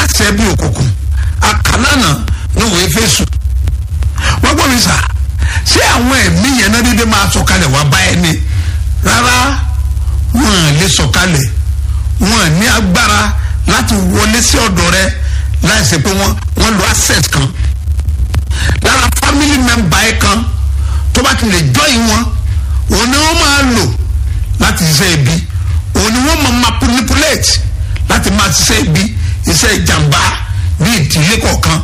aláṣẹ bí òkùnkùn àkàlànà ní òwe fésù wọ́n gbọ́ mi sà ṣé àwọn ẹ̀mí yẹn náà dédé máa sọ̀kalẹ̀ wá bá ẹni rárá wọn lè sọ̀kalẹ̀ wọn ní agbára láti wọlé sí ọ̀dọ̀ rẹ láìsí pé wọ́n wọ́n lo access kan lára family member ẹ kan tó bá ti lè join wọn òun ni wọ́n máa lò láti ṣiṣẹ́ ibi òun ni wọ́n máa manipulate láti máa ṣiṣẹ́ ibi iṣẹ́ ìjàmbá ní ìdílé kọ̀ọ̀kan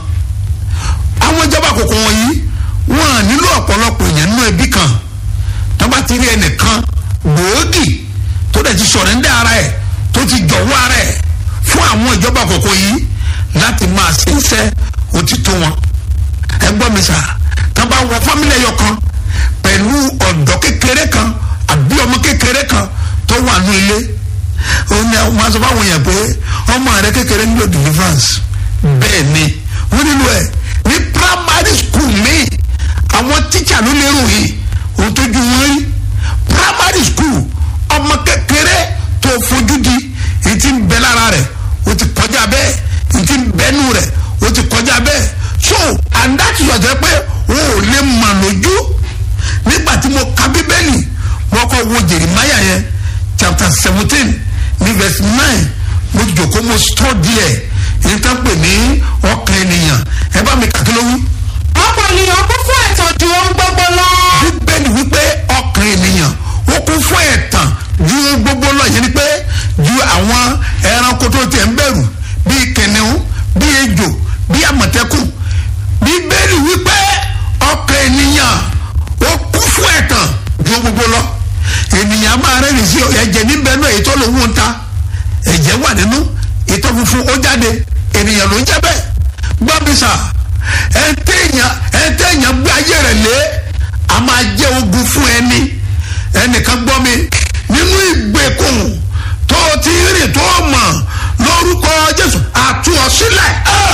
àwọn ìjọba àkókò wọ̀nyí wọn à nílò ọ̀pọ̀lọpọ̀ èèyàn nínú ẹbí kan tó bá ti rí ẹnìkan gbòógì tó dẹ̀ ti sọ̀rẹ́ndẹ́ ara ẹ̀ tó ti jọ̀wọ́ ara ẹ̀ fún àwọn ìjọba àkókò yìí láti máa ṣe iṣẹ́ òtítọ́ wọn ẹ gbọ́ mi sà tó bá wọ fámìlì ẹyọ kan pẹ̀lú ọ̀dọ́ kékeré kan àbí ọmọ kékeré kan tó wà ní ilé òun ni àwọn máa sọ fáwọn èèyàn pé ọmọ rẹ kékeré nílò deliverance bẹ́ẹ̀ ni wọ́n nílò ẹ̀ ní primary school míì àwọn tíṣà ló lérò yìí òun tó ju wọn rí primary school ọmọ kékeré tó fojú di èyí tí ń bẹ lára rẹ̀ o ti kọjá bẹ́ẹ̀ èyí tí ń bẹ́nu rẹ̀ o ti kọjá bẹ́ẹ̀ so and that is ọ̀sẹ̀ pé o ò lè mà lójú nígbà tí mo ka bíbélì mo kọ́ wo jeremiah yẹn chapter seventeen ní verse nine mo jòkó mo study ẹ̀ èyí tó ń pè ní ọkàn ènìyàn ẹ bá mi kàkí ló wí. ọ̀pọ̀ ènìyàn kún fún ẹ̀tàn ju ohun gbogbo lọ. bíbélì wípé ọkàn ènìyàn ó kún fún ẹ̀tàn ju ohun gbogbo lọ yẹn ni pé ju àwọn ẹranko tó tiẹ̀ ń bẹ̀rù bíi kìnìún bíi ejò bíi àmọ̀tẹ́kùn bíbélì wípé ọkàn ènìyàn ó kún fún ẹ̀tàn ju ohun gbogbo lọ ènìyàn máa rẹ́rìn sí ẹ̀jẹ̀ níbẹ̀ náà èyí tó lòun ń ta ẹ̀jẹ̀ wà nínú ìtọ́ funfun ó jáde ènìyàn ló ń jẹ́ bẹ́ẹ̀ gbọ́ mi sà ẹ̀ńtẹ̀yàn ẹ̀ńtẹ̀yàn gbé ayé rẹ̀ lé a máa jẹ́ ogun fún ẹni ẹnìkan gbọ́ mi nínú ìgbèkùn tó ti rìn tó mọ̀ lórúkọ jésù àtú ọ sílẹ̀.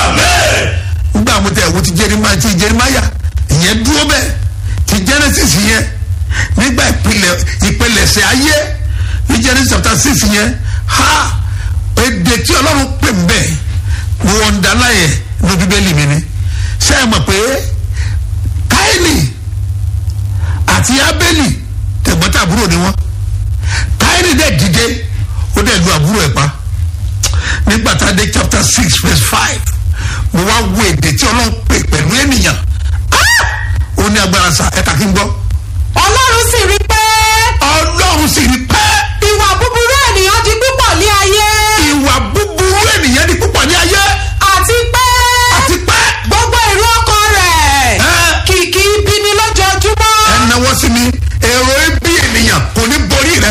nígbà mo tẹ ẹ̀wọ́ ti jerimaya ti jerimaya ìyẹn dúró bẹ́ẹ̀ ti genesis yẹn nígbà ìpìlẹ̀ ìpìlẹ̀ṣẹ̀ ayé ní genesis chapter six yẹn ha èdè tí ọlọ́run pè ń bẹ̀ mo wọ́n ń dáná yẹn ní bíbélì mi ni ṣé ẹ mọ̀ pé káìlì àti abẹ́lì tẹ̀gbọ́ntàbúrò ni wọ́n káìlì dẹ̀ dìde ó dẹ̀ lu àbúrò ẹ̀ pa nígbà tá a dé chapter six verse five mo wá wo èdè tí ọlọ́run pè pẹ̀lú ènìyàn ó ní agbára sa ẹ̀ka kí n gbọ́ ọlọ́run sì rí pé ọlọ́run sì rí pẹ́ ìwà búburú ènìyàn di púpọ̀ ní ayé ìwà búburú ènìyàn di púpọ̀ ní ayé àti pé àti pẹ́ gbogbo èrò ọkàn rẹ̀ ẹ́ kìkì ibi ni lójoojúmọ́. ẹnáwó sí mi èrò ibi ènìyàn kò ní borí rẹ.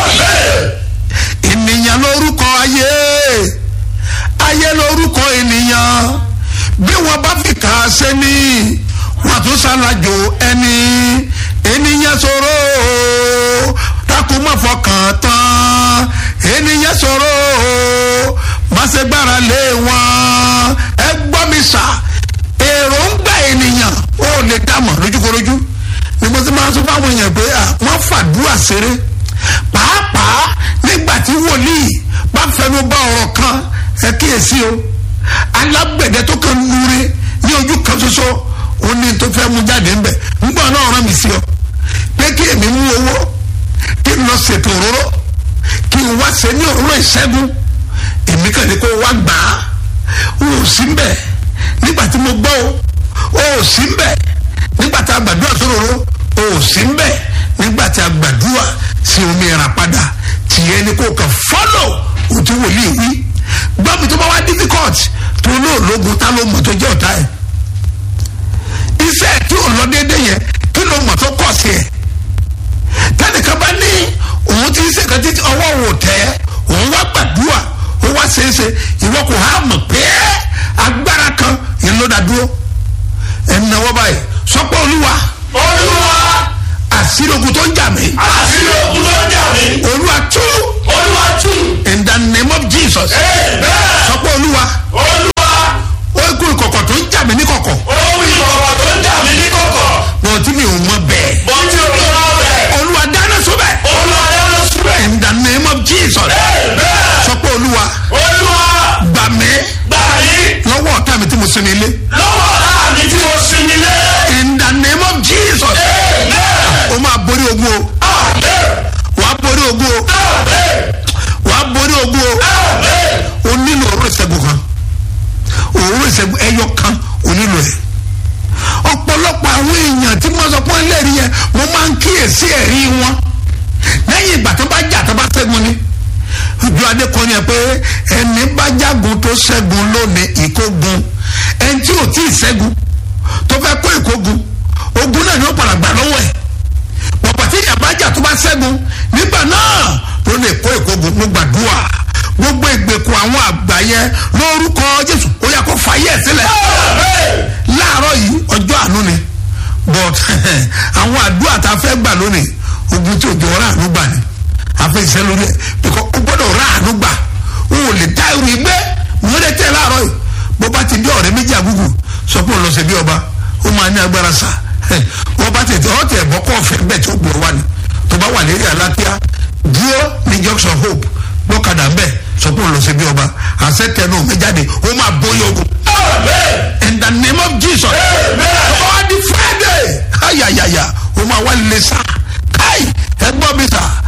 ènìyàn lórúkọ ayé ayé lórúkọ ènìyàn bí wọn bá fi kà á sẹ́ni wọn tún ṣàlàjò ẹni ènìyàn sọ̀rọ̀ o, dákun má fọkàn tán ènìyàn sọ̀rọ̀ o, má ṣe gbára lé wọn ẹ gbọ́ mi sà èròǹgbà ènìyàn ó lè dámọ̀ lójúkorojú ni mo ti máa sọ fáwọn èèyàn pé à wọ́n fàdúrà ṣeré pàápàá nígbà tí wòlíì bá fẹnu bá ọ̀rọ̀ kan ẹ kíyèsí o alágbẹ̀dẹ tó kàn lure ní ojú kan ṣoṣo ó ní tó fẹ́ mú jáde ńbẹ̀ ńgbà náà rán mi sí ọ pé kí èmi mú owó kí n lọ ṣètò òróró kí n wá ṣe ní òróró ìṣẹ́gun èmi kàn ní kó wá gbà á ó sì ń bẹ̀ nígbà tí mo gbọ́ o ó sì ń bẹ̀ nígbà tí a gbàdúrà sóróró ó sì ń bẹ̀ nígbà tí a gbàdúrà sí omi ìràpadà tìyẹn ni kò kàn fọ́lọ̀ òtún wòlíì wí gbọ́ mi tó bá wá difficult tó lóòlógun tá ló mọ̀ tó jẹ́ ọ̀tá ẹ̀ iṣẹ́ tí ò lọ déédéé yẹn kí ló mọ̀ tó kọ̀ sí ẹ̀ tẹnìkan bá ní òun ti ṣe kan títí ọwọ́ òun tẹ́ òun wá gbàdúrà ó wá ṣeéṣe ìwọ kò há mọ̀ pé agbára kan yẹn ló dá dúró ẹnáwó báyìí sọpọ́ olúwa olúwa àṣírí ogun tó ń jà mí àṣírí ogun tó ń jà mí olúwa tú olúwa tú in the name of jesus amen sọpọ́ olúwa olúwa ogun ìkọ̀kọ̀ tó ń jà mí ní kọ̀kọ̀ ohun ìkọ̀kọ̀ tó ń jà mí ní kọ̀kọ̀ bọ̀ tí mi ò mọ bẹ́ẹ̀ bọ́ tí o tó rà bẹ̀ olúwa dáná sóbẹ̀ olúwa dáná síbẹ̀ in the name of jesus amen sọpọ́ olúwa olúwa gbà mí gbà mí sinmi ilé lọ́wọ́ ọ̀la mi tí mo sinmi lé. in the name of jesus o máa borí ogun o wà á borí ogun o wà á borí ogun o o nílò òróró ìṣẹ́gun kan òróró ìṣẹ́gun ẹyọ kan o nílò ẹ̀ ọ̀pọ̀lọpọ̀ àwọn èèyàn tí wọ́n sọ pé wọ́n lẹ́rìí yẹn mo máa ń kíyèsí ẹ̀rí wọn lẹ́yìn ìgbà tó bá jà tó bá ṣẹ́gun ni ojú adé kan ni ẹ pé ẹni bá jágun tó ṣẹ́gun lónìí ìkógun ẹni tí ò tí ì ṣẹ́gun tó fẹ́ kó ìkógun ogun náà ni ó padà gbà lọ́wọ́ ẹ̀ pọ̀pọ̀ tí ìyàbá jà tó bá ṣẹ́gun nígbà náà ló lè kó ìkógun ló gbàdúrà gbogbo ìgbèkùn àwọn àgbà yẹn lórúkọ jésù ó yà kó fàyè ẹ̀ sílẹ̀ láàárọ̀ yìí ọjọ́ àánú ni but àwọn àdúrà tá a fẹ́ gbà lónìí ogun tí òjò ọ̀rá àánú gbà ni a fẹ́ ṣiṣẹ́ lórí ẹ̀ bíkọ́ o gbọ́dọ̀ ọ̀rá àánú gbà o ò lè dá irú ìgbẹ́ wọ́n lè tẹ̀ láàárọ̀ yìí bó bá ti dé ọ̀rẹ́ méjì àgùgù sọ pé òun lọ sí bí ọba ó máa ní agbára sà wọ́n bá tètè ọ́ tẹ̀ bọ́ kọ́ ọ̀fẹ́ bẹ́ẹ̀ tí ó gbọ́ wá ni tó bá wà lérí àlàáfíà dúró ní junction hope gbọ́kadà ń bẹ̀ sọ pé òun lọ sí bí ọba àṣẹ tẹnu mi jáde ó máa bóyá ogun in the name of jesus ọba wa di friday ayayaya o ma wa le sa kai ẹ gbọ́ mi sa